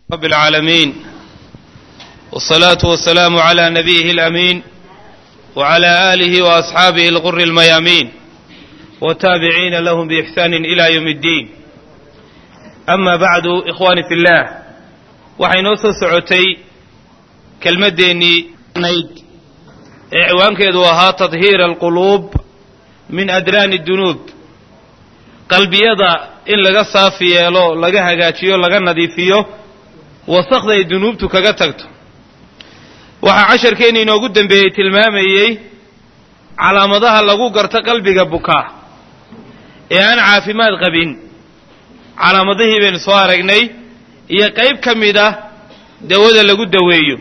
رب العالمين والصلاة والسلام على نبيه الأمين وعلى آله وأصحابه الغر الميامين والتابعين لهم بإحسان إلى يوم الدين أما بعد إخواني في الله waxaynoo soo socotay kelmaddeennii nayd ee ciwaankeedu ahaa tadhiir alquluub min adraani dunuub qalbiyada in laga saafi yeelo laga hagaajiyo laga nadiifiyo wasakda ay dunuubtu kaga tagto waxaa casharkeenni inoogu dembeeyey tilmaamayey calaamadaha lagu garto qalbiga bukaa ee aan caafimaad qabin calaamadihii baynu soo aragnay iyo qayb ka mid ah dawada lagu daweeyo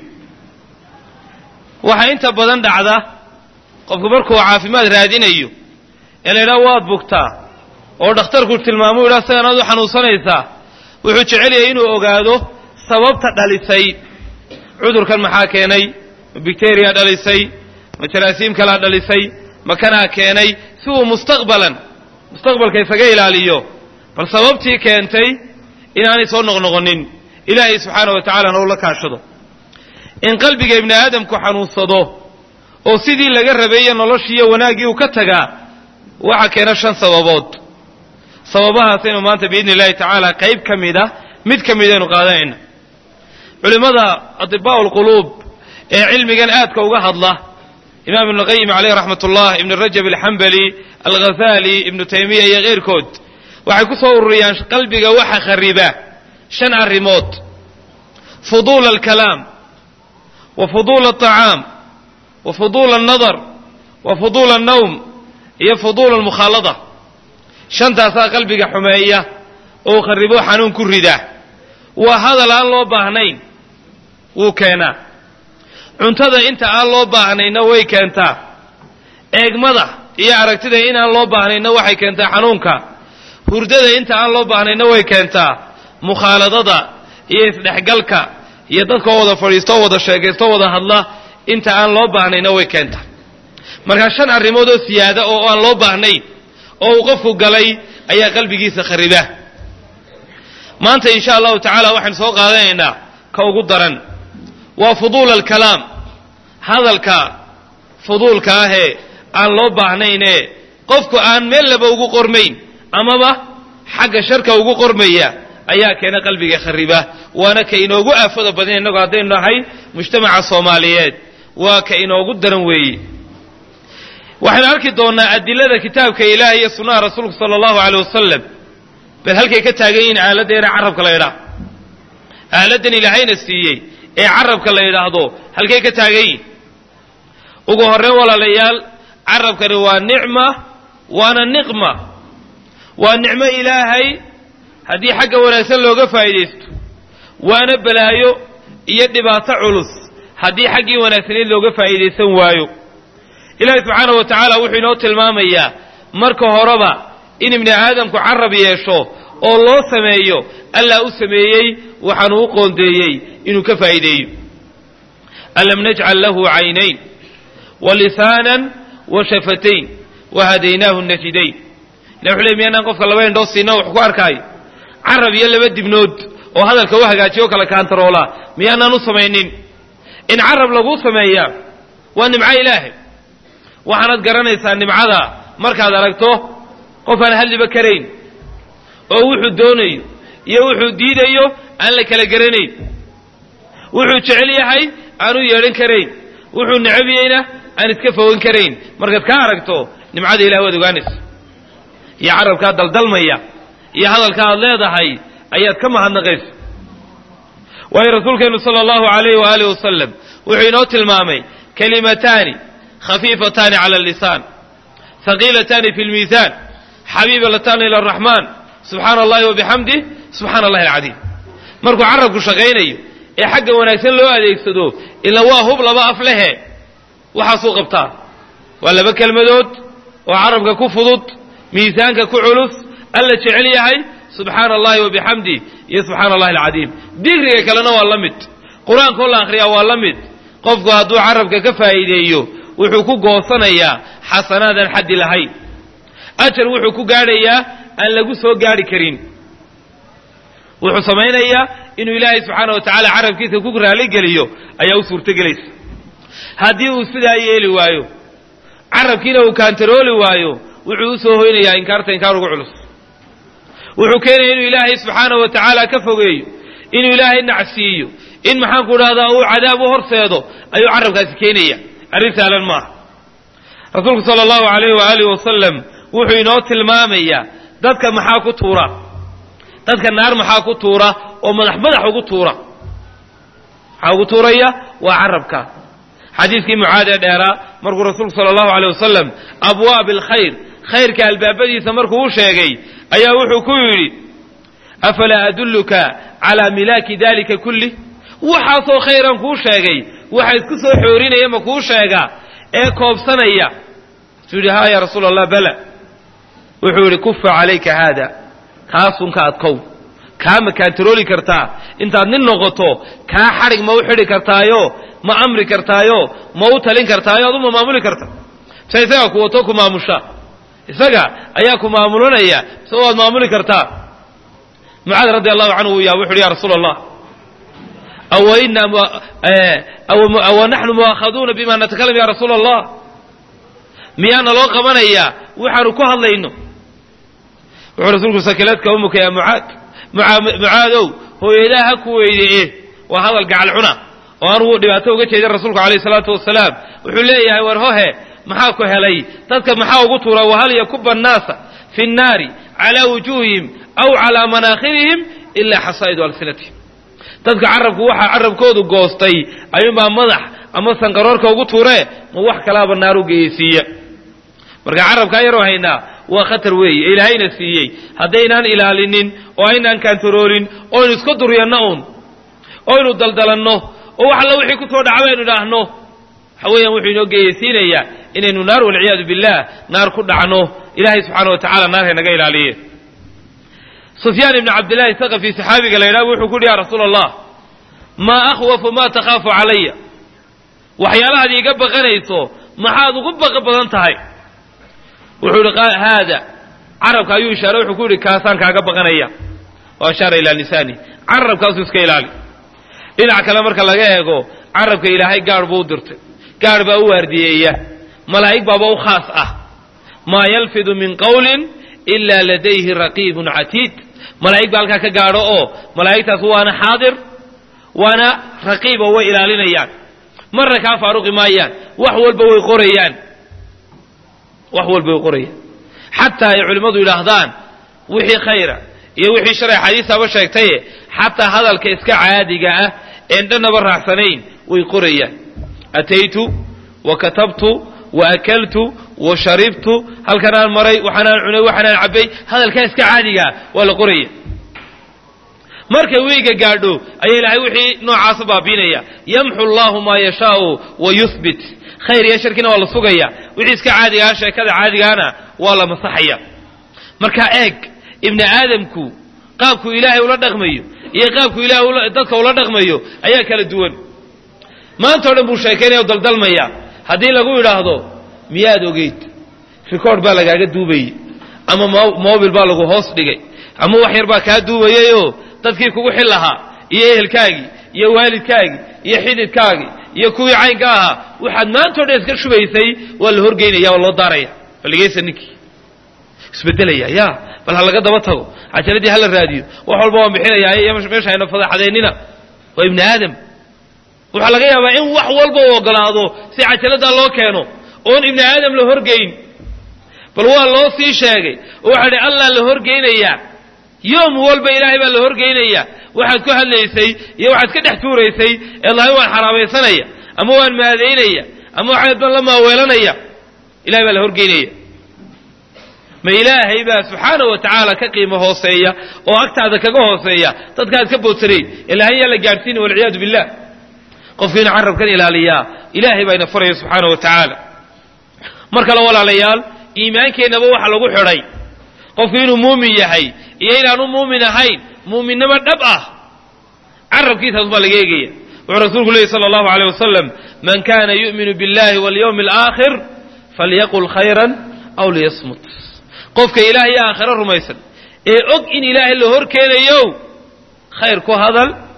waxaa inta badan dhacda qofku markuu caafimaad raadinayo ee la ydhaha waad bugtaa oo dhakhtarku tilmaamuu yidhaha sidanaad u xanuunsanaysaa wuxuu jecel yahay inuu ogaado sababta dhalisay cudurkan maxaa keenay ma bicteriya dhalisay ma jaraasiim kalaa dhalisay ma kanaa keenay si uu mustaqbalan mustaqbalka isaga ilaaliyo bal sababtii keentay inaanay soo noqnoqonin ilaahay subxaana wa tacalana uu la kaashado in qalbiga ibni aadamku xanuunsado oo sidii laga rabeeye noloshiiyo wanaaggii uu ka tagaa waxaa keena shan sababood sababahaasaynu maanta biidni illahi tacaala qayb ka mid ah mid ka midaynu qaadanayna culimmada atibaa lquluub ee cilmigan aadka uga hadla imaam ibnuqayim caleyh raxmat ullah ibnu rajab alxambali alghazali ibnu taymiya iyo keyrkood waxay ku soo ururiyaan qalbiga waxa khariba shan arrimood fuduula alkalaam wa fuduula alطacaam wa fuduula alnadar wa fuduula alnawm iyo fuduula almukhaalada shantaasaa qalbiga xumeeya oo kharibo xanuun ku rida waa hadal aan loo baahnayn wuu keenaa cuntada inta aan loo baahnayna way keentaa eegmada iyo aragtida inaan loo baahnayna waxay keentaa xanuunka hurdada inta aan loo baahnayna way keentaa mukhaaladada iyo isdhexgalka iyo dadkoo wada fadhiisto wada sheekaysto wada hadla inta aan loo baahnayna way keentaa markaa shan arrimood oo siyaada oo aan loo baahnayn oo uu qofku galay ayaa qalbigiisa khariba maanta insha allahu tacaala waxaynu soo qaadanaynaa ka ugu daran waa fuduula alkalaam hadalka fuduulka ahee aan loo baahnaynee qofku aan meel laba ugu qormayn amaba xagga sharka ugu qormaya ayaa keena qalbiga khariba waana ka inoogu aafada badan innagu haddaynu nahay mujtamaca soomaaliyeed waa ka inoogu daran weeye waxaynu arki doonnaa adilada kitaabka ilaah iyo sunnaha rasuulku sala allahu aleyh wasalam bal halkay ka taagan yihiin aaladda ina carabka la ydhaah aaladdan ilaahayna siiyey ee carabka la yidhaahdo halkay ka taagan yihin ugu horreyn walaalayaal carabkani waa nicma waana niqma waa nicmo ilaahay haddii xagga wanaagsan looga faa'iidaysto waana balaayo iyo dhibaato culus haddii xaggii wanaagsaneed looga faa'iidaysan waayo ilaahay subxaana wa tacaala wuxuu inoo tilmaamayaa marka horeba in ibni aadamku carab yeesho oo loo sameeyo allaa u sameeyey waxaanu u qoondeeyey inuu ka faa'iideeyo alam najcal lahu caynayn wa lisaanan wa shafatayn wa hadaynaahu najidayn ila wuxu ley miyaanaan qofka laba indhoo siina wax ku arkaayo carab iyo laba dibnood oo hadalka u hagaajiyo o kala kaantaroola miyaanaan u samaynin in carab laguu sameeyaa waa nimco ilaahay waxaanaad garanaysaa nimcada markaad aragto qof aan hadliba karayn oo wuxuu doonayo iyo wuxuu diidayo aan la kala garanayn wuxuu jecel yahay aanu yeedhan karayn wuxuu necabiyeyna aan iska fogan karayn markaad ka aragto nimcada ilah waad ogaanaysa iyo carabkaa daldalmaya iyo hadalka aad leedahay ayaad ka mahadnaqaysa waayo rasuulkeennu sala allahu alayh waaalih wasalam wuxuu inoo tilmaamay kalimataani khafiifataani cala allisaan haqiilataani fi lmiisaan xabiibalataani ila araxmaan subxaana allahi wa bixamdih subxaana allahi alcadiim markuu carabku shaqaynayo ee xagga wanaagsan loo adeegsado ila waa hub laba af lehe waxaasuu qabtaa waa laba kelmadood oo carabka ku fudud miisaanka ku culus alla jecel yahay subxaana allahi wa bixamdih iyo subxaana allahi alcadiim digriga kalena waa la mid qur-aankoo la akhriyaa waa la mid qofku hadduu carabka ka faa'iideeyo wuxuu ku goosanayaa xasanaadaan xaddi lahayn ajar wuxuu ku gaadhayaa aan lagu soo gaadhi karin wuxuu samaynayaa inuu ilaahay subxaana wa tacaala carabkiisa ku raaligeliyo ayaa u suurtogelaysa haddii uu sidaa yeeli waayo carabkiina uu kaantarooli waayo wuxuu u soo hoynayaa inkaarta inkaar ugu culus wuxuu keenaya inuu ilaahay subxaana wa tacaala ka fogeeyo inuu ilaahay nacsiiyo in maxaanku dhahdaa uu cadaab u horseedo ayuu carabkaasi keenaya arrin saalan maaha rasuulku sala allahu alayh waaalih wasalam wuxuu inoo tilmaamayaa dadka maxaa ku tuura dadka naar maxaa ku tuura oo madax madax ugu tuura maxaa ugu tuuraya waa carabka xadiidkii mucaad ee dheeraa markuu rasuulku sala allahu aleyh wasalam abwaab alkhayr khayrka albaabadiisa markuu u sheegay ayaa wuxuu ku yidhi afalaa adulluka calaa milaaki dalika kulli waxaasoo khayran kuu sheegay waxa isku soo xoorinaya ma kuu sheegaa ee koobsanaya suu yidhi haa ya rasuula allah bala wuxuu yidhi kufa calayka haada kaasunka adkow kaa ma kaantarooli kartaa intaad nin noqoto kaa xadhig ma u xidhi kartaayo ma amri kartaayo ma u talin kartaayo aduma maamuli karta mise isagaa ku wato ku maamusha isaga ayaa ku maamulanaya mise waad maamuli kartaa mucaad radi allahu canhu uu yaaba wuxu uhi ya rasuula allah awa naxnu mu'aakhaduuna bima natakalam ya rasuula allah miyaana loo qabanayaa waxaanu ku hadlayno wuxuu rasuulku sakiladka umuka ya mucaad mucaadow hooyadaa ha ku weydiiye waa hadal gacal cuna oo anugu dhibaato uga jeedin rasuulku alayh salaatu wasalaam wuxuu leeyahay war hohe maxaa ku helay dadka maxaa ugu tuura wahal yakuba annaasa fi nnaari calaa wujuuhihim aw calaa manaakhirihim ilaa xasaa'idu alsinatihim dadka carabku waxaa carabkoodu goostay ayuunbaa madax ama sanqaroorka ugu tuuree ma wax kalaaba naar u geyeysiiya marka carabkaa yaroo haynaa waa khatar weeye ilaahayna siiyey haddaynaan ilaalinin oo aynaan kaantaroolin oynu iska duryanno uun oynu daldalanno oo wax alla wixii ku soo dhaca baynu idhaahno waxa weeyaan wuxuu inoo geyeysiinayaa inaynu naar walciyaadu billaah naar ku dhacno ilaahay subxaana wa tacala naar haynaga ilaaliye sufyaan ibni cabdillahi saqafi saxaabiga la yidhaha wuxuu ku yidhi ya rasuula allah maa akhwafu maa takhaafu calaya waxyaalahaad iiga baqanayso maxaad ugu baqa badan tahay wuxuu yihi haada carabka ayuu ishaaray wuxuu ku yidhi kaasaan kaaga baqanaya wa ashaara ilaa lisaani carabkaasuu iska ilaali dhinac kale marka laga eego carabka ilaahay gaadh buu u dirtay gaadh baa u waardiyeeya malaa'ig baaba u khaas ah maa yalfidu min qawlin ilaa ladayhi raqiibun catiid malaa'ig baa halkaa ka gaadho oo malaa'igtaas waana xaadir waana raqiib oo way ilaalinayaan marna kaa faaruqi maayaan wax walba way qorayaan wax walba way qorayaan xataa ay culimmadu yidhaahdaan wixii khayra iyo wixii shalay xadiisaaba sheegtaye xataa hadalka iska caadiga ah een dhannaba raacsanayn way qorayaan ataytu wa katabtu wa akaltu wa sharibtu halkanaan maray waxaanaan cunay waxaanaan cabbay hadalkaa iska caadigaa waa la qoraya markay weyga gaadho ayaa ilaahay wixii noocaasa baabiinaya yamxu allahu maa yashaau wa yuhbit khayr iyo sharkina waa la sugaya wixii iska caadigaa sheekada caadigaana waa la masaxaya markaa eeg ibni aadamku qaabku ilaahay ula dhaqmayo iyo qaabku ilahay dadka ula dhaqmayo ayaa kala duwan maanta o dhan buu sheekaynaya o daldalmaya haddii lagu idhaahdo miyaad ogeyd record baa lagaaga duubayey ama mobil baa lagu hoos dhigay ama wax yar baa kaa duubayayoo dadkii kugu xil lahaa iyo ehelkaagii iyo waalidkaagii iyo xididkaagii iyo kuwii caynka ahaa waxaad maanta o dhan iska shubaysay waa la horgeynaya waa loo daaraya balligeysa ninkii isbedelaya ya bal ha laga daba tago cajaladii hala raadiyo wax walba waan bixinayaa iyo meesha hayna fadaxadeennina waa ibni aadam waxaa laga yaabaa in wax walba u ogolaado si cajaladdaa loo keeno oon ibni aadam la horgeyn bal waa loo sii sheegay oo waxaa dhi allah la horgeynayaa yoom walba ilaahay baa la horgeynayaa waxaad ku hadlaysay iyo waxaad ka dhex tuuraysay ee lahay waan xaraamaysanaya ama waan maadaynaya ama waxaad ban la maaweelanaya ilahay baa la horgeynaya ma ilaahay baa subxaana wa tacaala ka qiimo hooseeya oo agtaada kaga hooseeya dadkaad ka boodsanayn ilaahay yaa la gaadhsiina walciyaadu billah qofkiina carabkan ilaaliyaa ilaahay baa ina faraya subxaana wa tacaala mar kale walaalayaal iimaankeennaba waxa lagu xidhay qofku inuu muumin yahay iyo inaanu muumin ahayn muuminnimo dhab ah carabkiisaas baa laga eegaya wuxuu rasuulku leeyay sala allahu aleyh wasalam man kana yu'minu billahi walyawmi alaakhir falyaqul khayran aw liyasmut qofka ilaahay aakhiro rumaysan ee og in ilaahay la hor keenayo khayr ku hadal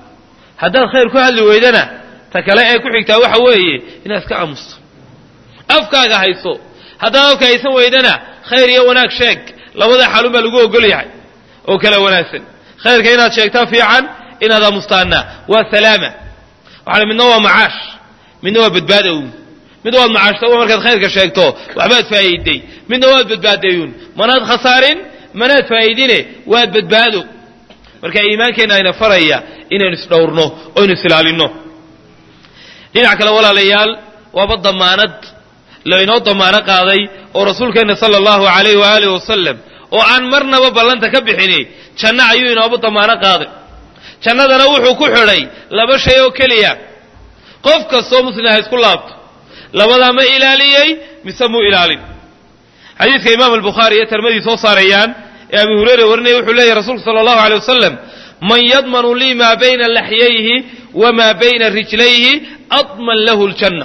haddaad khayr ku hadli weydana ta kale ee ku xigtaa waxa weeye inaad iska aamusto afkaaga hayso haddaad afka haysan weydana khayr iyo wanaag sheeg labada xaalun baa lagu ogol yahay oo kala wanaagsan khayrka inaad sheegtaa fiican inaad aamustaana waa salaama waxaa midna waa macaash midna waa badbaada uun mid waad macaashta markaad khayrka sheegto waxbaad faa'iiday midna waad badbaadayuun manaad khasaarin manaad faa'iidine waad badbaado marka iimaankeenna ayna faraya inaynu isdhowrno oo ynu isilaalinno dhinac kale walaalayaal waaba damaanad laynoo damaano qaaday oo rasuulkeenna sala allahu alayh waaalih wasalam oo aan marnaba ballanta ka bixini janno ayuu inooba damaano qaaday jannadana wuxuu ku xidhay laba shay oo keliya qof kastoo muslima ha isku laabto labadaa ma ilaaliyey mise muu ilaalin xadiidka imaam albukhaari iyo tirmadii soo saarayaan ee abu hureyre warinaya wuxuu leeyahy rasuulku sala allahu alay wasalam man yadmanu lii maa bayna laxyayhi wamaa bayna rijlayhi adman lahu ljanna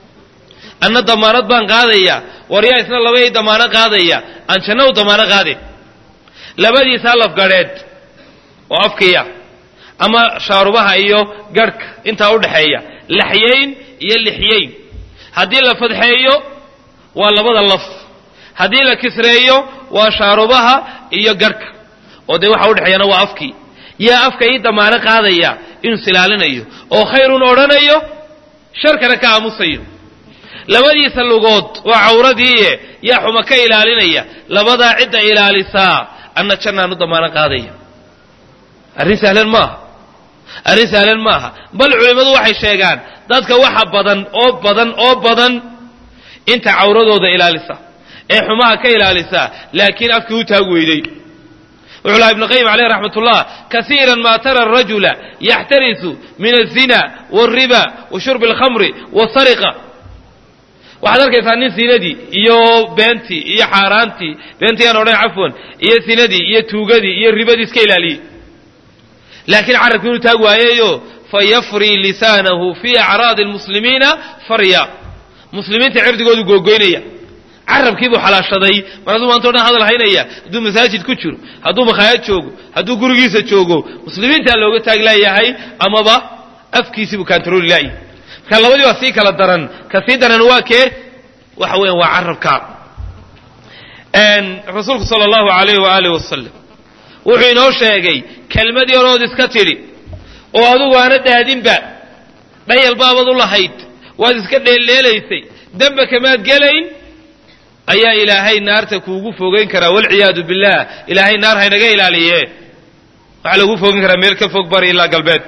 anna damaanad baan qaadaya waryaa isna labay damaano qaadaya aan janna u damaano qaadin labadiisaa lafgadheed oo afkiya ama shaarubaha iyo garhka intaa udhaxeeya laxyayn iyo lixyayn haddii la fadxeeyo waa labada laf haddii la kisreeyo waa shaarubaha iyo garhka oo dee waxa udhexeeyana waa afkii yaa afka ii damaano qaadaya inuu silaalinayo oo khayrun odhanayo sharkana ka aamusayo labadiisa lugood waa cawradiiye yaa xuma ka ilaalinaya labadaa cidda ilaalisaa anna jannaan u damaano qaadaya arrin sahlan maaha arrin sahlan maaha bal culimmadu waxay sheegaan dadka waxa badan oo badan oo badan inta cawradooda ilaalisa ee xumaha ka ilaalisa laakiin afkii u taag weyday wuxuu laha ibnu qayim caleyh raxmat ullah kasiira ma tara arajula yaxtarisu min azina wاlriba wa shurbi اlkhamri wاsariqa waxaad arkaysaa nin sinadii iyo beentii iyo xaaraantii beentii aan odhan cafwan iyo sinadii iyo tuugadii iyo ribadii iska ilaaliyey laakiin carabki inuu taag waayayo fayafri lisaanahu fii acraadi lmuslimiina farya muslimiinta cirdigoodu googoynaya carabkii buu xalaashaday mar hadduu maanta o dhan hadal haynaya hadduu masaajid ku jiro hadduu makhaayad joogo hadduu gurigiisa joogo muslimiintaa looga taag laayahay amaba afkiisii buu kantarooli laayahy marka labadii waa sii kala daran ka sii daran waa kee waxa weeyaan waa carabka rasuulku sala allahu alayh waaalih wasalam wuxuu inoo sheegay kelmad yarood iska tidhi oo adugu aana daadinba dhayal baabad u lahayd waad iska dheeldheelaysay dembe kamaad gelayn ayaa ilaahay naarta kuugu fogeyn karaa walciyaadu billah ilaahay naar haynaga ilaaliye waxaa lagu fogeyn karaa meel ka fog bari ilaa galbeed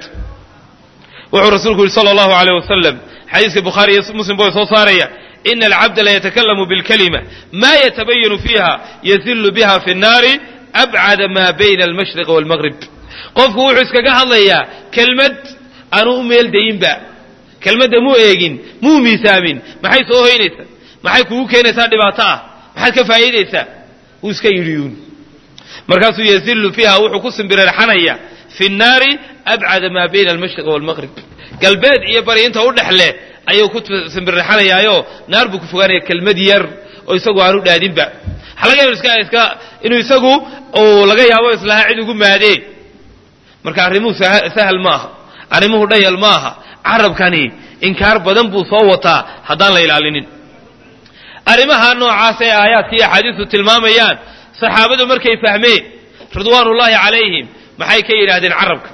wuxuu rasuulku yihi sala allahu aleyh wasalam xadiiska bukhaari iyo muslim ba soo saaraya ina alcabda layatakallamu bilkalima ma yatabayanu fiiha yasillu biha fi nnaari abcada maa bayna almashriqi waalmaqrib qofku wuxuu iskaga hadlayaa kelmad aanu u meel dayinba kelmadda muu eegin muu miisaamin maxay soo hoynaysaa maxay kugu keenaysaa dhibaato ah maxaad ka faa'iidaysaa wuu iska yidhiyuun markaasuu yasillu fiiha wuxuu ku simbirarxanaya fi nnaari abcada maa bayna almashriqi waalmaqrib galbeed iyo bari inta u dhexle ayuu ku simbirarxanayaayo naar buu ku fogaanaya kelmad yar oo isagu aanu dhaadinba waxaa laga yaaba iska iska inuu isagu uu laga yaabo islahaa cid ugu maadee marka arrimuhu sahal maaha arrimuhu dhayal maaha carabkani inkaar badan buu soo wataa haddaan la ilaalinin arrimaha noocaas ee aayaadka iyo axaadiistu tilmaamayaan saxaabadu markay fahmeen ridwaan ullaahi calayhim maxay ka yidhaahdeen carabka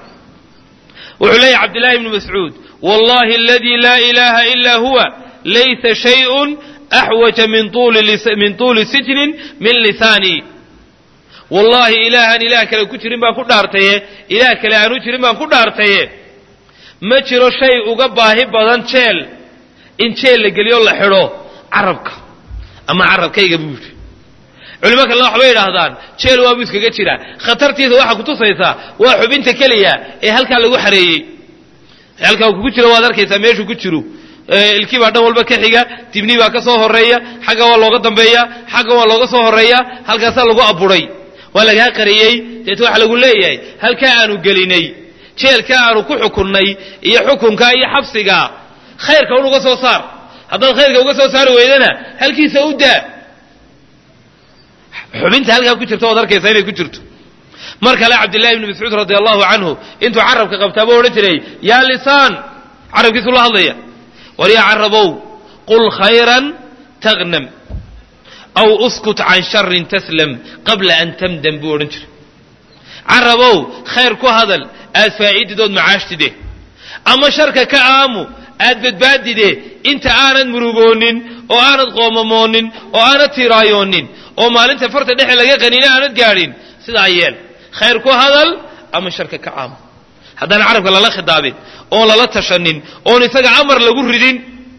wuxuu leeyahy cabdillahi ibnu mascuud wallahi aladii laa ilaaha ilaa huwa laysa shayun axwaja min tuuli sijnin min lisaanii wallaahi ilaahaan ilaah kale ku jirin baan ku dhaartaye ilaah kale aanu jirin baan ku dhaartaye ma jiro shay uga baahi badan jeel in jeel la geliyo la xidho carabka ama carabkayga buu yidhi culimo kalena waxbay idhaahdaan jeel waabuu iskaga jiraa khatartiisa waxaa kutusaysaa waa xubinta keliya ee halkaa lagu xareeyey halkaa kugu jiro waad arkaysaa meeshuu ku jiro ilkii baa dhan walba ka xiga dibnii baa ka soo horeeya xagga waa looga dambeeya xagga waa looga soo horeeya halkaasaa lagu aburay waa lagaa qariyey deet waxa lagu leeyahay halkaa aanu gelinay jeelka aanu ku xukunnay iyo xukunka iyo xabsiga khayrka un uga soo saar haddaad khayrka uga soo saari weydana halkiisa u daa xubinta halkaa ku jirta waad arkaysaa inay ku jirto mar kale cabdillahi ibni mascuud radi allahu canhu intuu carabka qabtaaba odhan jiray yaa lisaan carabkiisu la hadlaya war yaa carabow qul khayran taghnam aw uskut can sharin taslam qabla an tamdam buu odhan jiray carabow khayr ku hadal aad faa'iididood macaashtide ama sharka ka aamu aad badbaadide inta aanad murugoonin oo aanad qoomamoonin oo aanad tiiraayoonin oo maalinta farta dhexe laga qanina aanad gaadhin sidaa yeel khayr ku hadal ama sharka ka aamu haddaan carabka lala khidaabin oon lala tashanin oon isaga amar lagu ridin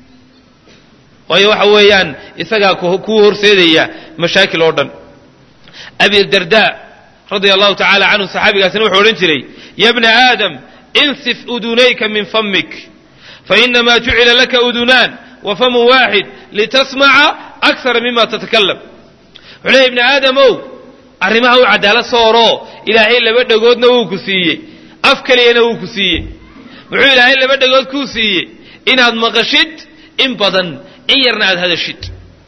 waayo waxa weeyaan isagaa kuu horseedaya mashaakil oo dhan abi darda radia allahu tacala canhu saxaabigaasina wuxuu odhan jiray ya bna aadam insif udunayka min famik fainamaa jucila laka udunaan wa famun waaxid litasmaca akara mima tatakalam wuxuu leeya ibni aadamow arrimaha u cadaalad sooroo ilaahay laba dhagoodna wuu ku siiyey af keliyana wuu ku siiyey muxuu ilaahay laba dhagood kuu siiyey inaad maqashid in badan in yarna aad hadashid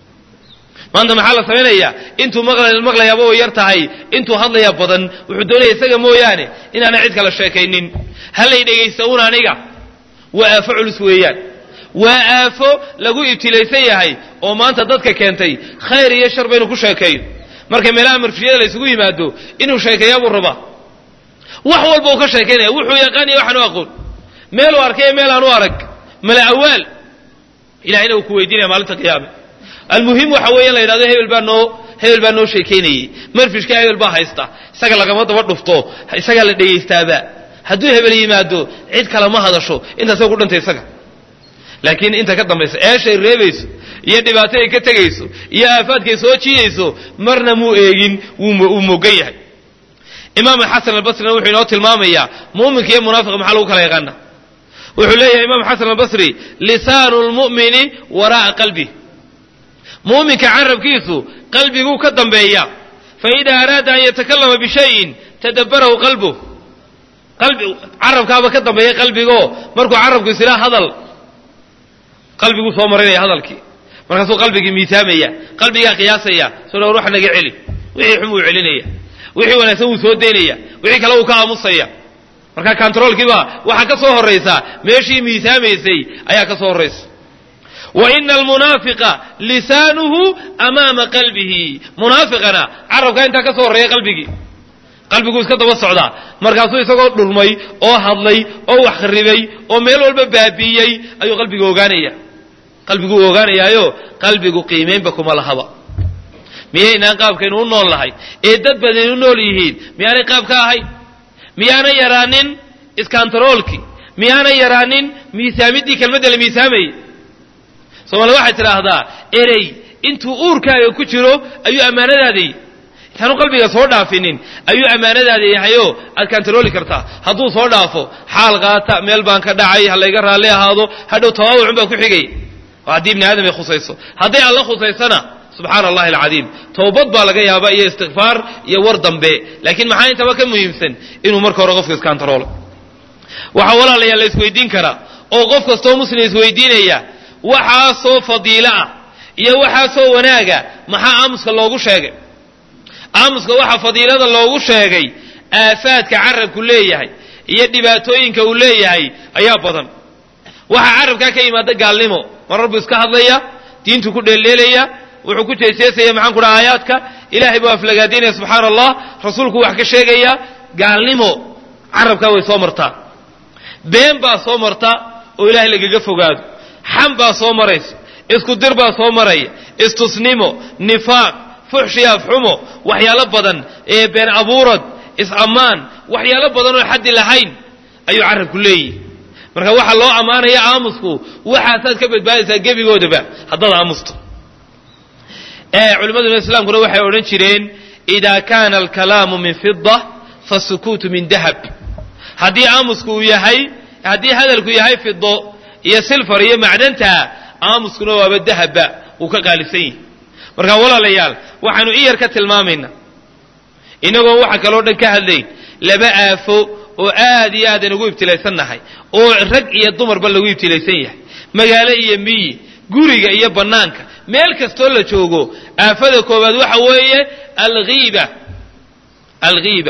maanta maxaa la samaynayaa intuu maqlayaaba way yar tahay intuu hadlayaa badan wuxuu doonaya isaga mooyaane inaana cid kala sheekaynin halay dhegaysta un aniga waa aafo culus weeyaan waa aafo lagu ibtilaysan yahay oo maanta dadka keentay khayr iyo shar baynu ku sheekeeyo marka meelaha marfiyada la ysugu yimaado inuu sheekeeyaa buu rabaa wax walba uu ka sheekaynaya wuxuu yaqaan iyo waxaan u aqoon meeluu arkay iyo meel aan u arag mala awaal ilahayna uu ku weydiinaya maalinta qiyaame almuhim waxa weeye in la yidhahdo hebel baa noo hebel baa noo sheekaynayey marfishka hebel baa haysta isaga lagama daba dhufto isagaa la dhegaystaaba hadduu hebel yimaado cid kale ma hadasho intaasoo ku dhantay isaga laakiin inta ka dambaysa eeshay reebayso iyo dhibaatay ka tegayso iyo aafaadkay soo jiidayso marna muu eegin wuu mogan yahay imaam xasan albasrina wuxuu inoo tilmaamayaa muuminka iyo munaafiqa maxaa lagu kala yaqaana wuxuu leeyahay imaam xasan albasri lisaanu lmu'mini waraa'a qalbi muuminka carabkiisu qalbiguu ka dambeeya faida araada an yatakallama bishayin tadabbarahu qalbuh qalbi carabkaaba ka dambeeya qalbigoo markuu carabku isilaa hadal qalbiguu soo marinaya hadalkii markaasuu qalbigii miisaamaya qalbigaa qiyaasaya soo dhawr wax naga celi wixii xun wuu celinaya wixii wanaagsan wuu soo daynaya wixii kale wuu ka aamusaya marka controolkiiba waxaa ka soo horaysa meeshii miisaamaysay ayaa ka soo horaysa wa ina almunaafiqa lisaanuhu amaama qalbihi munaafiqana carabkaa intaa ka soo horreeya qalbigii qalbiguu iska daba socdaa markaasuu isagoo dhurmay oo hadlay oo wax kharibay oo meel walba baabiiyey ayuu qalbigu ogaanaya qalbiguu ogaanayaayo qalbigu qiimaynba kuma lahaba miyaynaan qaabkaynu u nool nahay ee dad badani u nool yihiin miyaanay qaab ka ahayn miyaanay yaraanin iskantaroolkii miyaanay yaraanin miisaamiddii kelmadda la miisaamayay soomaalida waxay tidhaahdaa erey intuu uurkaaga ku jiro ayuu ammaanadaadayy intaanu qalbiga soo dhaafinin ayuu ammaanadaada yahayoo aad kantarooli kartaa hadduu soo dhaafo xaal qaata meel baan ka dhacay ha layga raalli ahaado hadhow tawaawucun baa ku xigaya oo haddii ibni aadam ay khusayso hadday alla khusaysana subxaana allahi alcadiim towbad baa laga yaabaa iyo istikfaar iyo war dambe laakiin maxaa intaba ka muhiimsan inuu marka hore qofka iskantaroolo waxaa walaalayaa la isweydiin karaa oo qof kastoo muslim isweydiinaya waxaasoo fadiilo ah iyo waxaasoo wanaaga maxaa aamuska loogu sheegay aamuska waxaa fadiilada loogu sheegay aafaadka carabku leeyahay iyo dhibaatooyinka uu leeyahay ayaa badan waxaa carabkaa ka yimaada gaalnimo marar buu iska hadlaya diintu ku dheeldheelaya wuxuu ku jeeseesaya maxaan ku dhaha aayaadka ilaahay buu aflagaadaynaya subxaana allah rasuulku wax ka sheegaya gaalnimo carabkaa way soo martaa been baa soo marta oo ilaahay lagaga fogaado xam baa soo maraysa isku dir baa soo maraya istusnimo nifaaq fuxshi afxumo waxyaalo badan ee been abuurad is-ammaan waxyaalo badan oo xaddi lahayn ayuu carabku leeyihi marka waxaa loo ammaanaya aamusku waxaasaad ka badbaadaysaa gebigoodaba haddaad aamusto culimmaduna islaamkuna waxay odhan jireen idaa kaana alkalaamu min fida fasukuutu min dahab haddii aamusku uu yahay haddii hadalku yahay fido iyo silfar iyo macdanta aamuskuna waaba dahabba uu ka qaalisan yihi marka walaalayaal waxaanu in yar ka tilmaamaynaa inagoon waxa kaloo dhan ka hadlayn laba aafo oo aad iyo aad aynugu ibtilaysannahay oo rag iyo dumarba lagu ibtilaysan yahay magaalo iyo miyi guriga iyo bannaanka meel kastoo la joogo aafada koowaad waxa weeye alghiiba alghiiba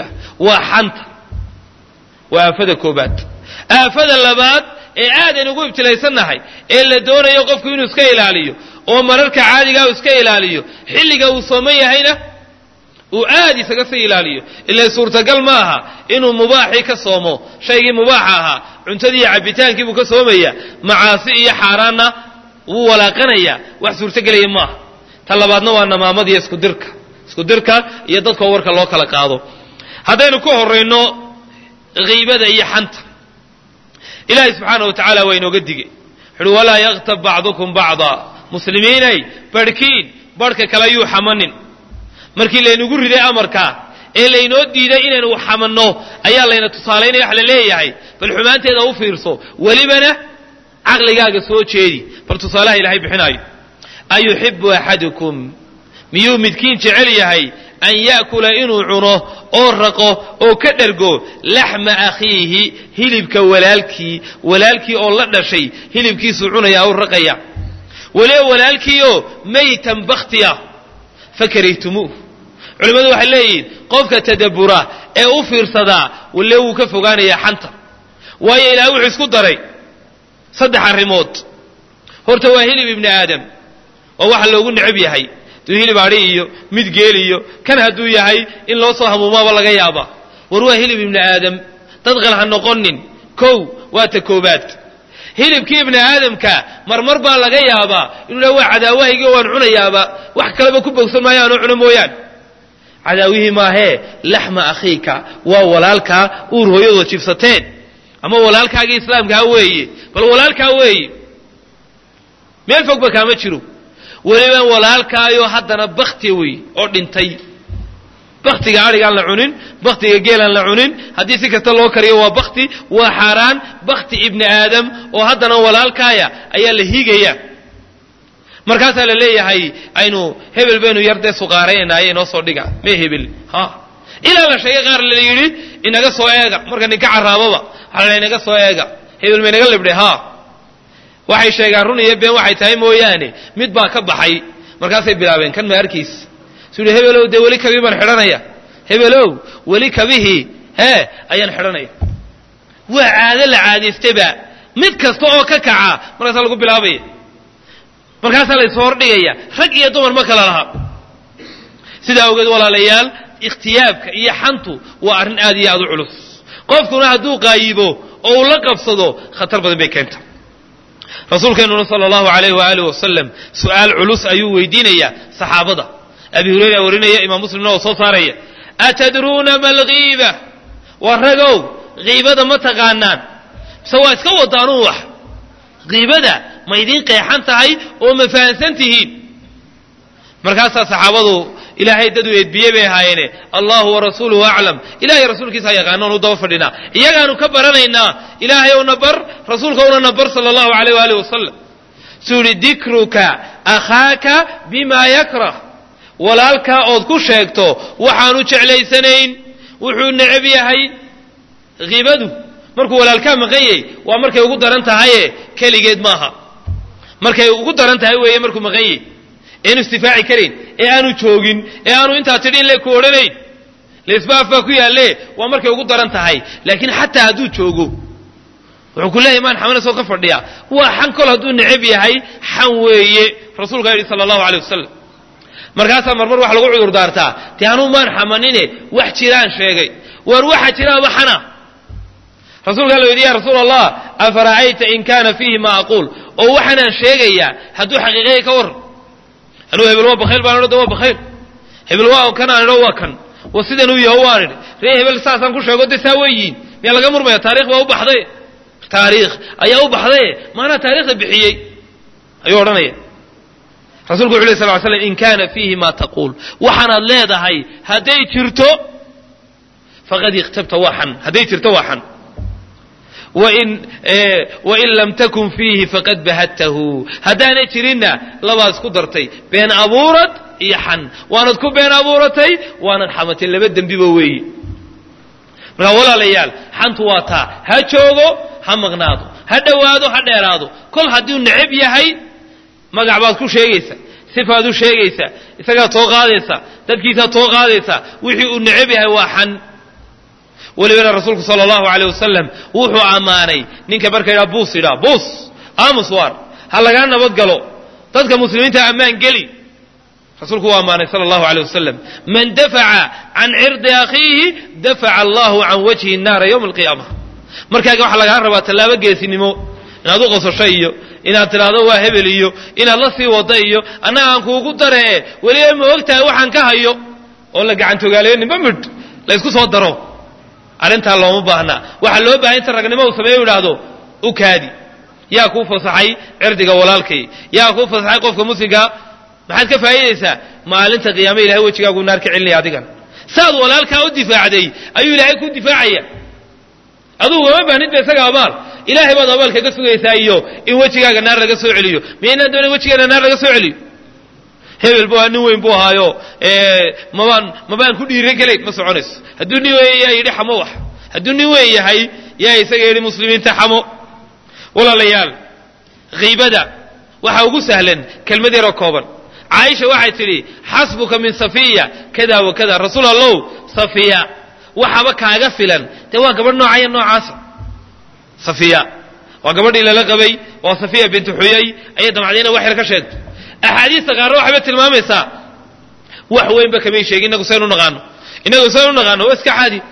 waa xanta waa aafada koobaad aafada labaad ee aadayn ugu ibtilaysannahay ee la doonayo qofku inuu iska ilaaliyo oo mararka caadigaa uu iska ilaaliyo xilliga uu sooman yahayna uu aad isaga sii ilaaliyo ila suurtagal ma aha inuu mubaaxii ka soomo shaygii mubaaxa ahaa cuntadii iyo cabbitaankii buu ka soomaya macaasi iyo xaaraanna wuu walaaqanaya wax suurtogelaya maaha ta labaadna waa namaamadiiyo iskudirka iskudirka iyo dadkoo warka loo kala qaado haddaynu ku horayno kiibada iyo xanta ilaahay subxaana wa tacaala waa inooga digay wuxuuhi walaa yaktab bacdukum bacda muslimiinay barhkiin barhka kale yuu xamanin markii laynagu riday amarkaa ee laynoo diiday inaynu xamanno ayaa layna tusaalaynaya wax la leeyahay bal xumaanteeda u fiirso welibana caqligaaga soo jeedi bal tusaalaha ilaahay bixinaayo ayuxibu axadukum miyuu midkiin jecel yahay an ya'kula inuu cuno oo raqo oo ka dhergo laxma akhiihi hilibka walaalkii walaalkii oo la dhashay hilibkiisuu cunaya u raqaya waliba walaalkiioo maytan bakhtiya fakarihtumuu culimmadu waxay leeyihiin qofka tadabbura ee u fiirsadaa walle wuu ka fogaanayaa xanta waayo ilaah wuxuu isku daray saddex arrimood horta waa hilib ibni aadam oo waxa loogu necab yahay duu hilib adhi iyo mid geel iyo kan hadduu yahay in loo soo hamuumaaba laga yaaba war waa hilib ibni aadam dad qal ha noqonin kow waa ta koobaad hilibkii ibni aadamka marmar baa laga yaabaa inuu dha waa cadaawahaygii waan cunayaaba wax kaleba ku bogsan maayo aanoo cuno mooyaan cadaawihii maahee laxma akhiika waa walaalkaa uur hooyadood jibsateen ama walaalkaagii islaamkaa weeye bal walaalkaa weeye meel fogba kaama jiro weliba walaalkaayo haddana bakti wey oo dhintay baktiga adhigaan la cunin baktiga geelaan la cunin haddii si kasta loo kariyo waa bakti waa xaaraan bakti ibni aadam oo haddana walaalkaaya ayaa la hiigaya markaasaa la leeyahay aynu hebel baynu yar dee suqaaraynaaye inoo soo dhiga mee hebel ha ilaa la sheegay qaar la yidhi inaga soo eega marka ninka caraaboba waxaa la inaga soo eega hebel ma inaga libdhe ha waxay sheegaan run iyo been waxay tahay mooyaane mid baa ka baxay markaasay bilaabeen kan ma arkiis suu yihi hebelow dee weli kabii baan xidhanaya hebelow weli kabihii hee ayaan xidhanaya waa caado la caadaystaba mid kasta oo ka kaca markaasaa lagu bilaabaya markaasaa la isoo hordhigaya rag iyo dumar ma kala laha sidaa ogeed walaalayaal ikhtiyaabka iyo xantu waa arrin aad iyo aad u culus qofkuna hadduu qaayibo oo uu la qabsado khatar badan bay keenta rasuulkeenuna sala allahu alayh waaalih wasalam su'aal culus ayuu weydiinayaa saxaabada abi hurayra warinaya imaam muslimna oo soo saaraya atadruuna ma alghiiba waa ragow kiibada ma taqaanaan mise waa iska wadaanuun wax kiibada ma idiin qeexan tahay oo ma fahansan tihiin markaasaa saxaabadu ilaahay dad u edbiyey bay ahaayeene allahu warasuuluhu aclam ilahay rasuulkiisa yaqaano onu daba fadhinaa iyagaanu ka baranaynaa ilaahay owna bar rasuulka owna na bar sala allahu alayh waaalih wasalam suu yihi dikruka akhaaka bima yakrah walaalkaa ood ku sheegto waxaanu jeclaysanayn wuxuu necab yahay kiibadu markuu walaalkaa maqan yahay waa markay ugu daran tahaye keligeed maaha markay ugu daran tahay weeye markuu maqan yahay eanu istifaaci karayn ee aanu joogin ee aanu intaa tidhi in le ku odhanayn laisbaaf baa ku yaalle waa markay ugu daran tahay laakiin xataa hadduu joogo wuxuu ku leeyahy maan xamanasoo ka fadhiya waa xan kol hadduu necab yahay xan weeye rasuulkaa yidhi sala allahu aleyh wasalam markaasaa marmar waxa lagu cudur daartaa te anuu maan xamanine wax jiraan sheegay waar waxa jiraaba xana rasuulkaa la yidhi ya rasuul allah afara'ayta in kana fiihi ma aquul oo waxaanaan sheegayaa hadduu xaqiiqaya ka warran anuu hebel waa bakayl baan idho waa bakayl hebel waa kan aan idho waa kan wa sidanuu yaho waan idhi ree hebel saasaan ku sheego de saa weyiin miyaa laga murmaya taarikh baa u baxday taariikh ayaa u baxdaye maanaa taarikhda bixiyey ayuu odhanaya rasuulku wuxu lay sal ly slam in kana fiihi ma taquul waxaanaad leedahay hadday jirto faqad ikhtabta waa xan hadday jirto waa xan wain lam takun fiihi faqad bahadtahu haddaanay jirinna labaad isku dartay been abuurad iyo xan waanad ku been abuuratay waanad xamatay laba dembiba weeyi markaa walaalayaal xantu waa taa ha joogo ha maqnaado ha dhowaado ha dheeraado kol hadduu necab yahay magac baad ku sheegaysa sifaad u sheegaysaa isagaad soo qaadaysaa dadkiisaad soo qaadaysaa wixii uu necab yahay waa xan welibana rasuulku sala allahu aleyh wasalam wuxuu ammaanay ninka marka yidhaha buus yidhaha buus aamus waar ha lagaa nabad galo dadka muslimiinta ammaan geli rasuulku waa ammaanay sala allahu aleyh wasalam man dafaca can cirdi akhiihi dafaca allahu can wajhi nnaara yowma alqiyaama markaaga waxaa lagaa rabaa tallaabo geesinimo inaad u qosasho iyo inaad tidhaahdo waa hebel iyo inaad la sii wada iyo annaga aan kuugu daree weliba ma og tahay waxaan ka hayo oo la gacantogaalayo nimba midh la ysku soo daro arrintaa looma baahnaa waxaa loo bahay inta ragnimo uu sameeyo idhaahdo u kaadi yaa kuu fasaxay cirdiga walaalkay yaa kuu fasaxay qofka muslimkaa maxaad ka faa'iidaysaa maalinta qiyaame ilahay wejigaagu naar ka celinaya adigan saad walaalkaa u difaacday ayuu ilaahay ku difaacaya adugu gama baahnid ba isaga abaal ilaahay baad abaal kaga sugaysaa iyo in wejigaaga naar laga soo celiyo miyaynaan doonayn wejigeena naar laga soo celiyo hebel bu nin weyn buu ahaayo mabaan mabaan ku dhiiran kelayn ma soconayso hadduu nin weyn yaa yidhi xamo wax hadduu nin weyn yahay yaa isaga yidhi muslimiinta xamo walaalayaal kiibada waxaa ugu sahlan kelmad yaroo kooban caaisha waxay tidhi xasbuka min safiya kada wa kada rasuul allow safiya waxaba kaaga filan dee waa gabadh noocaya noocaasa safiya waa gabadhii lala qabay waa safiya bintu xuyay ayay damcdayna wax yar ka sheegto axaadiista qaarna waxayba tilmaamaysaa wax weynba kamay sheegin inagu saynu naqaano inagu saynu naqaano waa iska caadi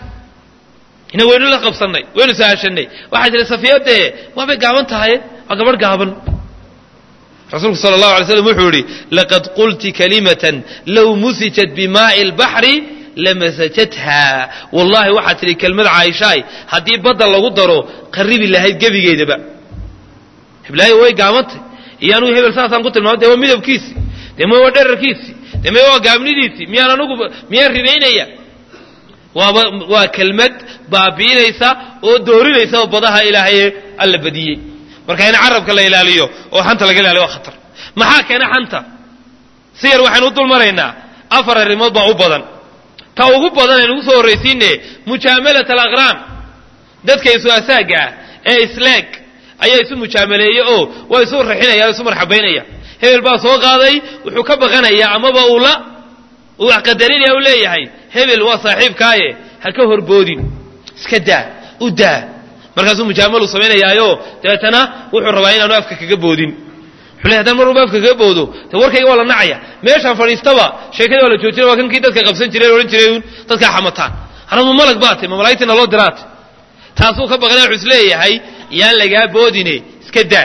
ina waynu la qabsannay waynu sahashanay waxay tihi safiya dee waabay gaaban tahay waa gabadh gaaban rasuulku sala allahu alay slam wuxuu yidhi laqad qulti kalimatan low musijat bimaai lbaxri lamasajatha wallahi waxaad tidhi kelmad caaishaay haddii badda lagu daro qaribi lahayd gebigeedaba hiblaayo way gaabantay iyo anugu hebel saasaan ku tilmaamay dee waa midabkiisi dee ma waa dherarkiisi dee ma waa gaabnidiisi miyaan anugu miyaan ribaynaya waaba waa kelmad baabiinaysa oo doorinaysa oo badaha ilaahaye alla badiyey marka in carabka la ilaaliyo oo xanta laga ilaaliyo waa khatar maxaa keena xanta si yar waxaynu u dulmaraynaa afar arrimood baa u badan ta ugu badan aynu ugu soo horraysiine mujaamalat alaqraan dadka isu asaaga ah ee isleeg ayaa isu mujaamaleeye oo waa isu raxinaya o isu marxabaynaya hebel baa soo qaaday wuxuu ka baqanaya amaba uu la uu wax qadarinaya u leeyahay hebel waa saaxiibkaaye ha ka horboodin iska daa u daa markaasuu mujaamalu samaynayaayo dabeetana wuxuu rabaa inaanu afka kaga boodin wuxuu leey haddaan mar walba afka kaga boodo de warkayga waa la nacaya meeshaan fadhiistaba sheekada waa la joojinaya waa kankii dadka qabsan jiray odhan jiray un dadkaa xamataan anama malag baate ma malaa'igtina loo diraate taasuu ka baqanaya wuxuu isleeyahay yaan lagaa boodine iska daa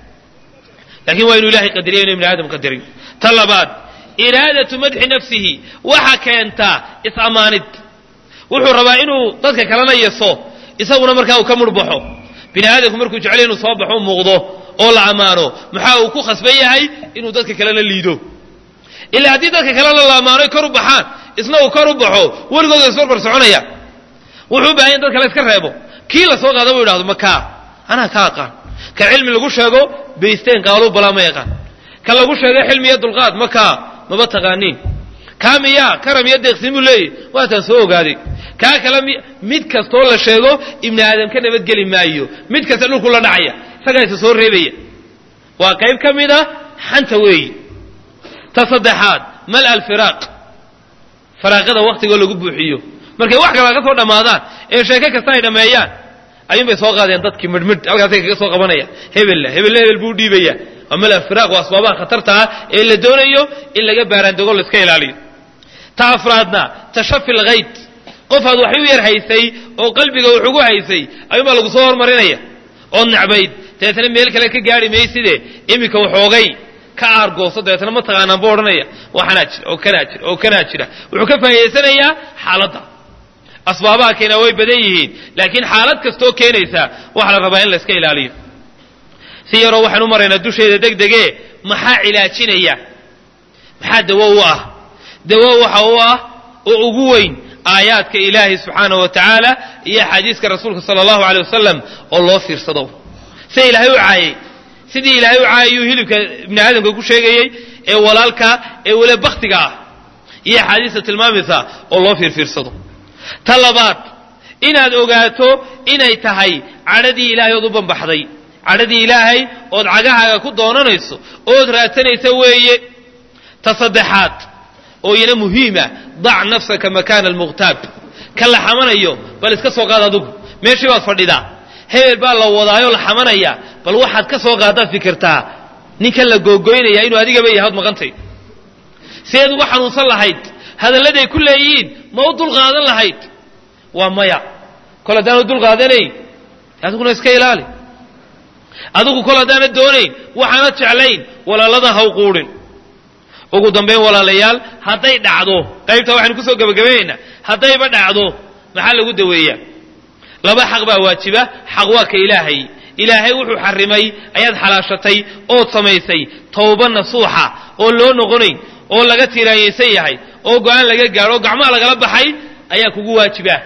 laakiin waa inuu ilahay qadariya inu ibni aadam qadarin ta labaad iraadatu madxi nafsihi waxa keentaa is-ammaanid wuxuu rabaa inuu dadka kalena yeso isaguna markaa uu ka murbaxo bini aadamku markuu jeclay inuu soo baxo muuqdo oo la ammaano maxaa uu ku khasban yahay inuu dadka kalena liido ilaa haddii dadka kalena la ammaano kor u baxaan isna uu kor u baxo weligooda isbarbar soconaya wuxuu u bahan ya in dadka la iska reebo kii la soo qaada buu yidhahdo makaa anaa ka aqaan ka cilmi lagu sheego baysteen qaaluu balaa ma yaqaan ka lagu sheego xilmi iyo dulqaad makaa maba taqaaniin kaa miyaa karam iyo deeqsin buu leeyahy waataan soo ogaaday kaa kale mid kastoo la sheego ibni aadam ka nabadgeli maayo mid kasta dhulku la dhacaya isagaa isa soo reebaya waa qayb ka mid a xanta weeyi ta saddexaad mal alfiraaq faraaqada waktigoo lagu buuxiyo markay wax kala ka soo dhammaadaan ee sheeke kasta ay dhammeeyaan ayuun bay soo qaadeen dadkii midhmidh halkaasay kaga soo qabanaya hebella hebelle hebel buu dhiibaya waa mal alfiraaq waa asbaabaha khatarta ah ee la doonayo in laga baaraandego la iska ilaaliyo ta afraadna tashafi lghayd qof aad wax u yar haysay oo qalbiga wax ugu haysay ayuunbaa lagu soo hormarinaya ood necbayd dabeetana meel kale ka gaari mayside iminka waxoogay ka aargooso dabeetana ma taqaanaan buu odhanaya waxanaa jira oo kanaa jira oo kanaa jira wuxuu ka faa'idaysanayaa xaaladda asbaabaha keena way badan yihiin laakiin xaalad kastoo keenaysa waxaa la rabaa in la iska ilaaliyo si yaroo waxaan u maraynaa dusheeda deg dege maxaa cilaajinaya maxaa dawo u ah dawo waxa u ah oo ugu weyn aayaadka ilaahay subxaanahu wa tacaala iyo axaadiiska rasuulka sala allahu aley wasalam oo loo fiirsado sida ilaahay u caayay sidii ilaahay u caayayuu hilibka ibni aadamka ku sheegayey ee walaalka ee weli baktiga ah iyo axaadiista tilmaamaysa oo loo fiirfiirsado ta labaad inaad ogaato inay tahay cadhadii ilaahay ood u bambaxday cadhadii ilaahay ood cagahaaga ku doonanayso ood raadsanaysa weeye ta saddexaad oo iyana muhiima dac nafsaka makaana almuqtaab ka la xamanayo bal iska soo qaad adugu meeshii baad fadhidaa hebel baa la wadaayoo la xamanaya bal waxaad ka soo qaadaad fikirtaa ninkan la googoynaya inuu adigaba yahaad maqantay sideed uga xanuunsan lahayd hadalladay ku leeyihiin ma u dulqaadan lahayd waa maya kol haddaanu dulqaadanayn adiguna iska ilaali adigu kol haddaana doonayn waxaana jeclayn walaalada haw quudhin ugu dambayn walaalayaal hadday dhacdo qaybtaa waxaynu kusoo gebagabaynaynaa haddayba dhacdo maxaa lagu daweeyaa laba xaq baa waajiba xaq waa ka ilaahay ilaahay wuxuu xarimay ayaad xalaashatay ood samaysay towba nasuuxa oo loo noqonayn oo laga tiraanyaysan yahay oo go-aan laga gaadho oo gacmaha lagala baxay ayaa kugu waajiba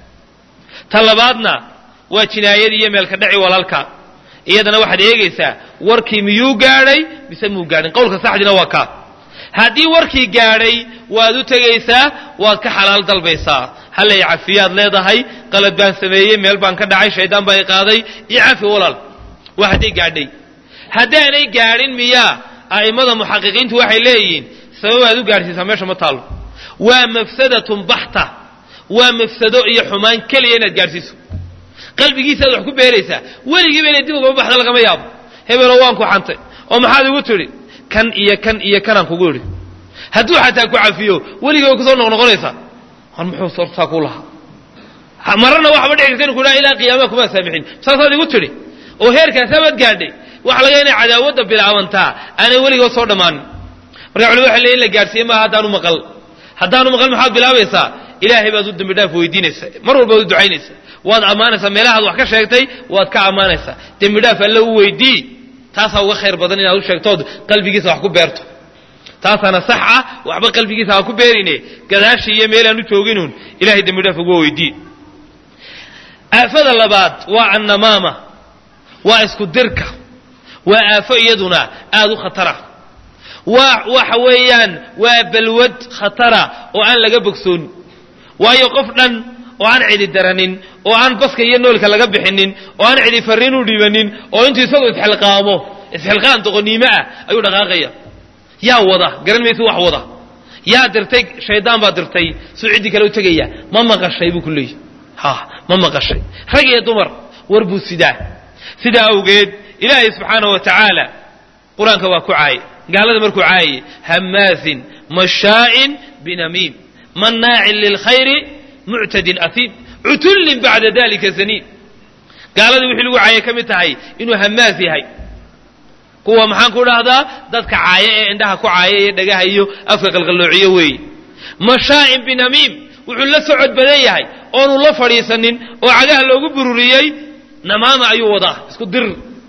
ta labaadna waa jinaayadii iyo meelka dhaci walaalka iyadana waxaad eegaysaa warkii miyuu gaadhay mise muu gaadhin qowlka saxdina waa kaa haddii warkii gaadhay waad u tegaysaa waad ka xalaal dalbaysaa hallay cafiyaad leedahay qalad baan sameeyey meel baan ka dhacay shaydaan baa i qaaday iyo cafi walaal waa hadday gaadhay haddaanay gaadhin miyaa a'immada muxaqiqiintu waxay leeyihiin sabab aad u gaadhsiisaa meesha ma taallo waa mafsadatun baxta waa mafsado iyo xumaan keliya inaad gaadhsiiso qalbigiisaaad wax ku beeraysaa weligiiba inay dib ugama baxda lagama yaabo hebelo waan ku xantay oo maxaad igu tidhi kan iyo kan iyo kanaan kugu idhi hadduu xataa ku cafiyo weligii way kusoo noqnoqonaysaa war muxuu sortaa ku lahaa marana waxba dhici karta inu ku dhaha ilaa qiyaamaha kumaa saamixin saasaad igu tidhi oo heerkaasabaad gaadhay waxa laga inay cadaawadda bilaabantaa aanay weligood soo dhammaanin marka culimadu waxay leeyin in la gaadhsiiye maaha haddaanu maqal haddaanu maqal maxaad bilaabaysaa ilaahay baad u dembi dhaaf weydiinaysaa mar walbaad u ducaynaysaa waad ammaanaysaa meelahaad wax ka sheegtay waad ka ammaanaysaa dembi dhaaf alle u weydii taasaa uga khayr badan inaad u sheegtood qalbigiisa wax ku beerto taasaana sax ah waxba qalbigiisa ha ku beerine gadaashii iyo meelaan u jooginuun ilahay dembi dhaaf uga weydii aafada labaad waa annamaama waa isku dirka waa aafo iyaduna aada u khatara waa waxa weeyaan waa balwad khatara oo aan laga bogsoon waayo qof dhan oo aan cidi daranin oo aan baska iyo noolka laga bixinin oo aan cidi farriin u dhiibanin oo intuu isagoo isxilqaamo isxilqaan doqoniimo ah ayuu dhaqaaqaya yaa wada garan maysa wax wada yaa dirtay shaydaan baa dirtay suu ciddii kale u tegaya ma maqashay buu ku leeyahy ha ma maqashay rag iyo dumar war buu sidaa sidaa awgeed ilaahay subxaana wa tacaala qur-aanka waa ku caaye gaalada markuu caayay hammaasin mashaa'in binamiim mannaacin lilkhayri muctadin asiim cutullin bacda dalika zaniin gaaladii wixii lagu caayay ka mid tahay inuu hammaas yahay kuwa maxaan ku dhahdaa dadka caaya ee indhaha ku caaya iyo dhagaha iyo afka qalqalloociyo weeye mashaa'in binamiim wuxuu la socod badan yahay oonu la fadhiisanin oo cagaha loogu bururiyey namaama ayuu wadaa isku dir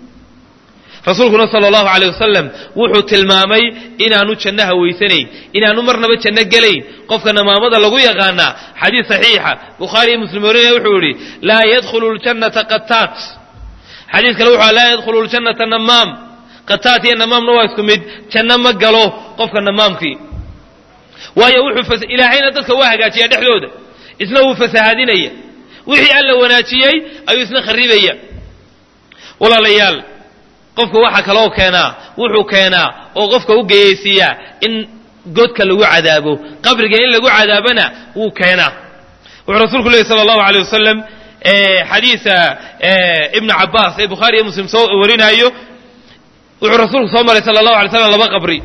rasuulkuna sala allahu aleyh wasalam wuxuu tilmaamay inaanu jannaha weysanayn inaanu marnaba janno gelayn qofka namaamada lagu yaqaanaa xadiis saxiixa bukhaari iyo muslim warinaya wuxuu yihi laa yadkhulu ljannata qataat xadiis kale wuxu laa yadkhulu ljannata namaam qataat iyo namaamna waa isku mid janno ma galo qofka namaamkii waayo wuxuu ilaahayna dadka waa hagaajiyaa dhexdooda isna wuu fasahaadinaya wixii alla wanaajiyey ayuu isna kharibaya walaalayaal qofka waxaa kaloo keenaa wuxuu keenaa oo qofka u geyaysiiyaa in godka lagu cadaabo qabriga in lagu cadaabana wuu keenaa wuxuu rasuulku lehi sala allahu aleyh wasalam xadiisa ibnu cabaas ee bukhaari iyo muslim soo warinaayo wuxuu rasuulku soo maray sala allahu alay slam laba qabri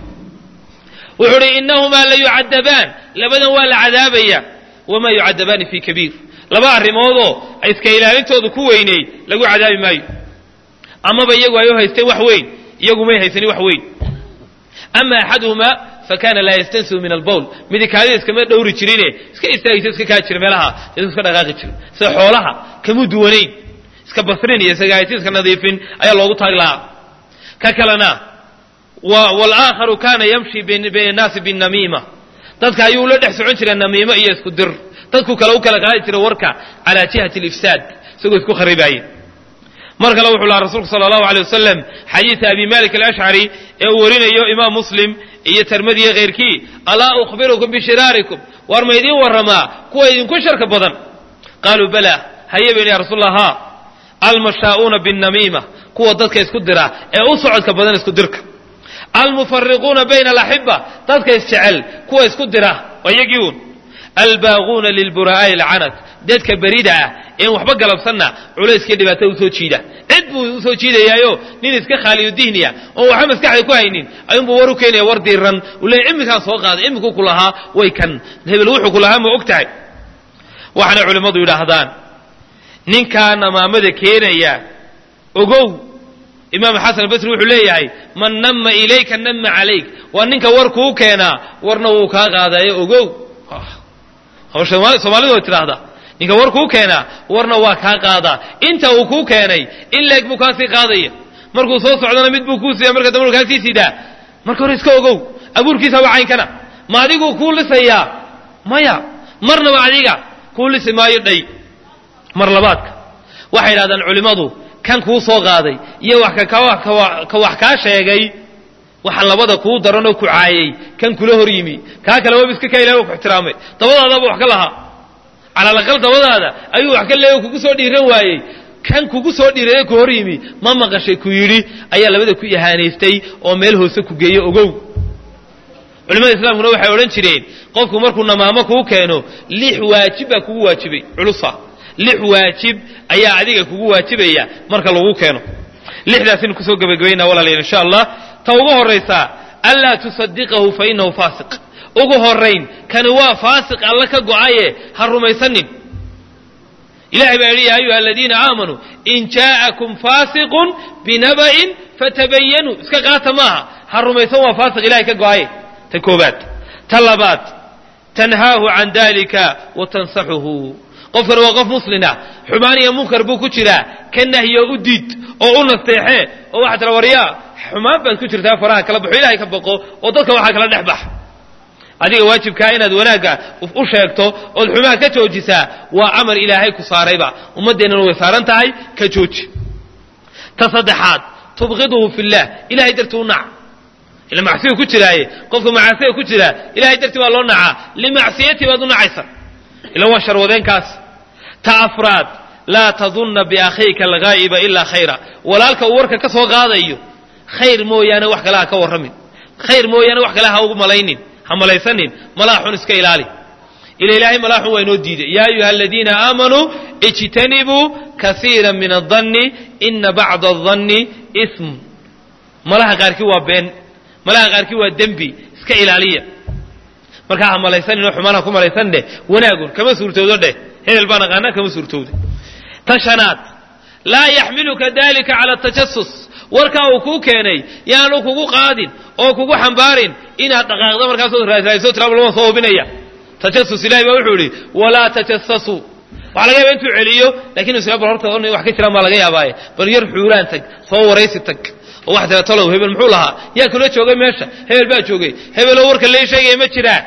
wuxuu uhi inahumaa la yucadabaan labadan waa la cadaabaya wamaa yucadabaani fi kabiir laba arrimoodoo iska ilaalintoodu ku weyneey lagu cadaabi maayo amaba iyagu ay u haysteen wax weyn iyagu may haysanin wax weyn ama axaduhumaa fakana laa yastansibu min albowl midi kaadida iskama dhowri jirine iska istaagisa iska kaa jira meelaha iska dhaqaaqi jira sida xoolaha kamuu duwanayn iska basrin iyo isagahaysi iska nadiifin ayaa loogu taagi lahaa ka kalena walaakharu kana yamshi bayna annaasi binamiima dadka ayuu la dhex socon jira namiimo iyo isku dir dadku kale u kala qaadi jira warka calaa jihati alifsaad isagoo isku kharibaaya mar kale wuxuu lahaa rasuulku sala allahu alay wasalam xadiida abi malik alashcari ee uu warinayo imaam muslim iyo termadiyo keyrkii alaa ukhbirukum bishiraarikum waar ma idiin warramaa kuwa idinku sharka badan qaaluu bala haye bayni ya rasuul allah ha almashaa'uuna binnamiima kuwa dadka isku dira ee u socodka badan isku dirka almufariquuna bayna alaxiba dadka isjecel kuwa isku dira waa iyagii uun albaaquuna lilbura'aa'i alcanad dadka berida ah een waxba galabsanna culayskii dhibaatada usoo jiida cid buu usoo jiidayaayo nin iska khaaliyo dihniya oon waxba maskaxda ku haynin ayuunbuu war u keenaya war diiran uu leeya imminkaan soo qaaday imminkuu ku lahaa way kan hebel wuxuu ku lahaa ma og tahay waxaana culimmadu yidhaahdaan ninkaa namaamada keenaya ogow imaam xasan albasri wuxuu leeyahay man nama ilayka nama calayk waa ninka war kuu keenaa warna wuu kaa qaadayo ogow soomaalidu way tidhaahdaa ninka war kuu keenaa warna waa kaa qaadaa inta uu kuu keenay in leeg buu kaasii qaadaya markuu soo socdana mid buu kuu siiya marka dambe kaasii sidaa marka hore iska ogow abuurkiisa waa caynkana ma adiguu kuu lisayaa maya marnaba adiga kuu lisi maayo dhay mar labaadka waxay yidhahdaan culimmadu kan kuu soo qaaday iyo wax ka wax kaa sheegay waxa labada kuu daranoo ku caayay kan kula hor yimi kaa kale waba iska ka ilahay ku ixtiraamay dabadaadaaba wax ka lahaa cala alaqal dabadaada ayuu wax ka leeya kugu soo dhiiran waayey kan kugu soo dhiiraya ku hor yimi ma maqashay ku yidhi ayaa labada ku ihaanaystay oo meel hoose ku geeyo ogow culimada islaamkuna waxay odhan jireen qofku markuu namaamo kuu keeno lix waajib baa kugu waajibay culusa lix waajib ayaa adiga kugu waajibaya marka lagu keeno lixdaasinu kusoo gebagabaynaa walaalayaal insha allah ta ugu horraysaa anlaa tusadiqahu fa inahu faasiq ugu horrayn kani waa faasiq alla ka go'aye ha rumaysanin ilahay baa yidhi yaa ayuha aladiina aamanuu in jaa'akum faasiqun binaba'in fatabayanuu iska qaata maaha ha rumaysan waa faasiq ilahay ka go'aye ta koobaad ta labaad tanhaahu can dalika wa tansaxuhu qofkan waa qof muslina xumaan iyo munkar buu ku jiraa ka nahyo u diid oo u nasteexee oo waxaa tira waryaa xumaan baad ku jirtaa faraha kala baxo ilahay ka baqo oo dadka waxaa kala dhex bax adiga waajibkaa inaad wanaagga u sheegto ood xumaan ka joojisaa waa amar ilaahay ku saarayba ummaddeennana way saaran tahay ka jooji ta saddexaad tubqiduhu fillah ilahay dartii u nac ila macsiyu ku jiraaye qofka macaasiya ku jiraa ilahay dartii baa loo nacaa limacsiyati baad u nacaysa ila waa sharwadeenkaas ta afraad laa tadunna biakhiika alghaa'iba ilaa khayra walaalka uu warka ka soo qaadayo khayr mooyaane wax kale ha ka warramin khayr mooyaane wax kale ha ugu malaynin ha malaysanin malaa xun iska ilaali ila ilaahay malaa xun waa inoo diiday yaa ayuha aladiina aamanuu ijtanibuu kasiira min adanni ina bacda adanni ism malaha qaarkii waa been malaha qaarkii waa dembi iska ilaaliya markaa ha malaysanin oo xumaan ha ku malaysan dheh wanaagun kama suurtoodo dheh hebel baan aqaanaa kama suurtooda ta shanaad laa yaxmiluka dalika cala tajasus warkaa uu kuu keenay yaanu kugu qaadin oo kugu xambaarin inaad dhaqaaqdo markaasoo raasraadiso tiraaba lama soo hubinaya tajasus ilahay baa wuxuu yidhi walaa tajasasuu waxaa laga yaaba intuu celiyo lakin isla bal horta wax ka jiraan baa laga yaabaaye bal yar xuuraan tag soo waraysi tag oo waxaa tira talow hebel muxuu lahaa yaa kula joogay meesha hebel baa joogay hebeloo warka lee sheegaya ma jiraan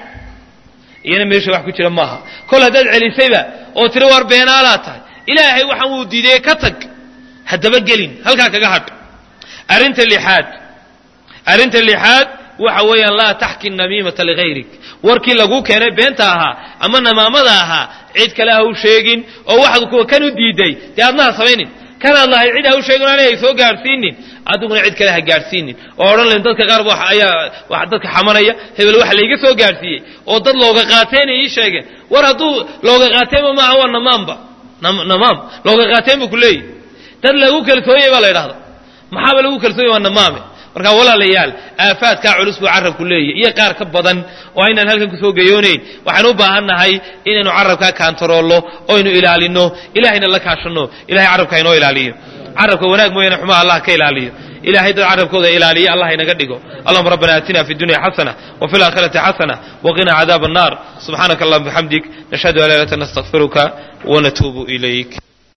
iyana meesha wax ku jira maaha kol haddaad celisayba oo tiri war beenaalaa tahay ilaahay waxaan wuu diideye ka tag haddaba gelin halkaa kaga hadh arrinta lixaad arrinta lixaad waxa weeyaan laa taxki namiimata ligayrik warkii laguu keenay beenta ahaa ama namaamada ahaa cid kale ha u sheegin oo waxaad kuwa kan u diiday dee adna ha samaynin kanaad lahay cid ha u sheegin aanay ay soo gaadhsiinin adiguna cid kale ha gaadhsiinin oo odhan layn dadka qaar ayaa dadka xamanaya hebel waxa layga soo gaadhsiiyey oo dad looga qaateenay ii sheegeen war hadduu looga qaateenba maaha waa namaamba namaam looga qaateen buu ku leeyahy dad lagu kalsooyey baa la ydhahda maxaaba lagu kalsooyey waa namaame markaa walaalayaal aafaadkaa culus buu carabku leeyahy iyo qaar ka badan oo aynaan halkan kusoo gayoonayn waxaan u baahan nahay inaynu carabkaa kaantaroolno oynu ilaalino ilahayna la kaashanno ilahay carabka inoo ilaaliyo carabka wanaag mooyaane xumaha allah ka ilaaliyo ilahay dad carabkooda ilaaliya allah inaga dhigo allahuma rabbana aatina fi dunya xasana وفي الآخرة حسنة وقنا عذاب النار سبحانك اللهم بحمدك نشهد أن لا إله إلا أنت نستغفرك ونتوب إليك